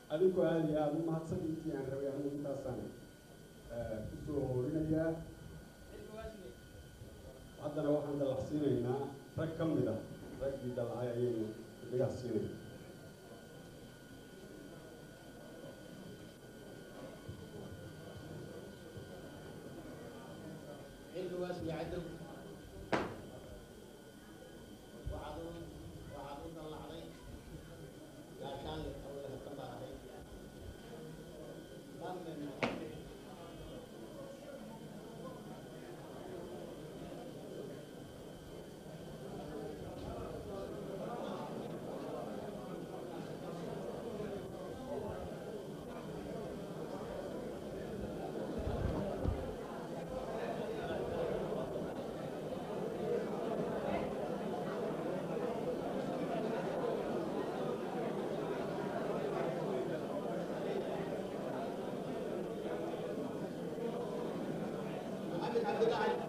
adinku aada iyo aada u mahadsan intii aan rabay anigu intaasaan kusoo hoorinayaa haddana waxaan dalacsiinaynaa rag ka mid ah raggii dalacay ayaynu dhigaas siinayna xilligaas iyo cadow waxaad u waxaad u dallacday gaashaanle awlaha ka baahay dhanna maxamed محمد عبد الله علي